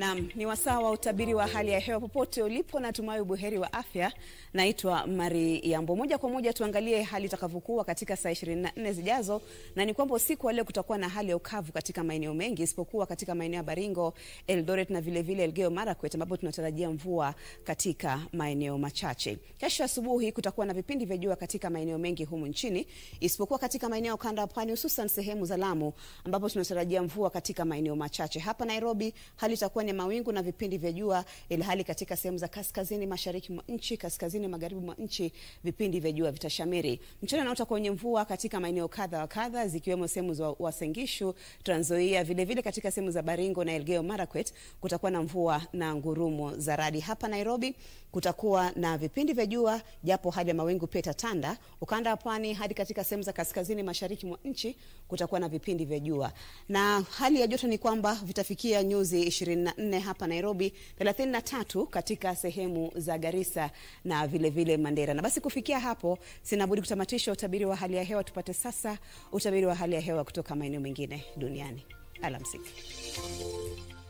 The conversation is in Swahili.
Naam, ni wasaa wa utabiri wa hali ya hewa popote ulipo, natumai ubuheri wa afya. Naitwa Mari Yambo. Moja kwa moja tuangalie hali itakavyokuwa katika saa 24 zijazo, na ni kwamba usiku wa leo kutakuwa na hali ya ukavu katika maeneo mengi isipokuwa katika maeneo ya Baringo, Eldoret na vile vile Elgeyo Marakwet ambapo tunatarajia mvua katika maeneo machache. Kesho asubuhi kutakuwa na vipindi vya jua katika maeneo mengi humu nchini isipokuwa katika maeneo ya ukanda wa pwani hususan sehemu za Lamu ambapo tunatarajia mvua katika maeneo machache. Hapa Nairobi hali itakuwa ni mawingu na vipindi vya jua, ilhali katika sehemu za kaskazini mashariki mwa nchi, kaskazini magharibi mwa nchi vipindi vya jua vitashamiri. Mchana na utakuwa wenye mvua katika maeneo kadha wa kadha zikiwemo sehemu za Uasin Gishu, Trans Nzoia, vile vile katika sehemu za Baringo na Elgeyo Marakwet kutakuwa na mvua na ngurumo za radi. Hapa Nairobi kutakuwa na vipindi vya jua japo hali ya mawingu pia itatanda. Ukanda wa pwani hadi katika sehemu za kaskazini mashariki mwa nchi kutakuwa na vipindi vya jua, na hali ya joto ni kwamba vitafikia nyuzi 24 hapa Nairobi, 33 katika sehemu za Garissa na vile vile Mandera. Na basi kufikia hapo, sina budi kutamatisha utabiri wa hali ya hewa. Tupate sasa utabiri wa hali ya hewa kutoka maeneo mengine duniani. Alamsiki.